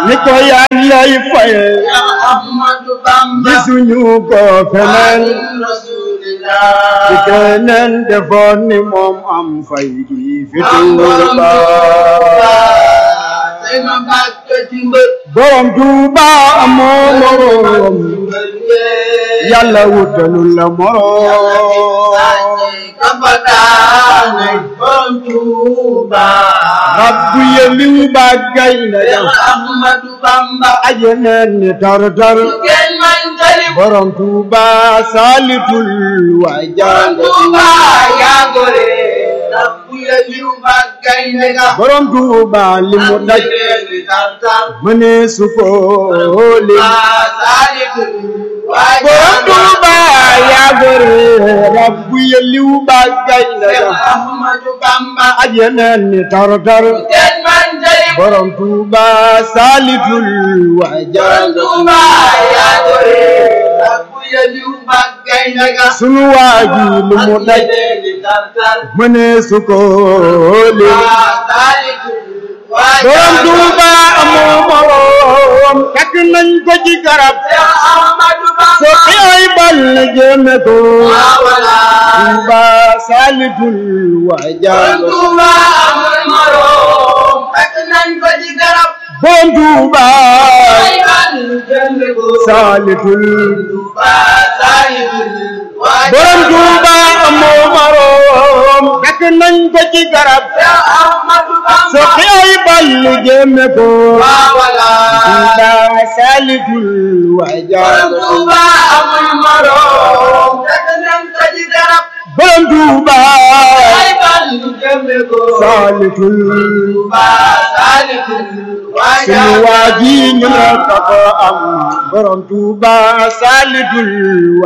ni ko yàllay faye Ahmadu Bamba gisuñu ko feneen Rasulillah ci keneen defoon ni moom am fay gi fi am borom Tuuba Tuuba tey ma bàkk ci mbër borom Tuuba amoo moroom yàlla wutalul la moroom kapataane borom Tuuba rabbu yeliw ba gaynde ya Ahmadu Bamba ajeneen ni tar-tar kenn man tali borom Tuuba saalitul waa jàng Tuuba yaa gore rabbu yeliw ba gaynde ga borom Tuuba li mu daj Ajere tartar mënee su ko lim Borom borom Tuuba yaa gore rabbu yeliw ba gaynde ya Ahmadu Bamba ajeneen ni tar-tar kenn man tali borom Tuuba saalitul waa jàng Tuuba yaa gore rabbu yeliw ba gaynde ga sunu waa ji li mu daj Ajere tartar mënee su ko lim borom Tuuba amoo moroom takk nañ ko ci garab so ay bal jéeme ko Tuuba saalitul waa jàng borom Tuuba saalitul borom Tuuba amoo moroom takk nañ ko ci garab so ay bal jéeme ko Tuuba saalitul waa jàng borom Tuuba saalitul sunu waa ji ñu ne ko am borom Tuuba saalitul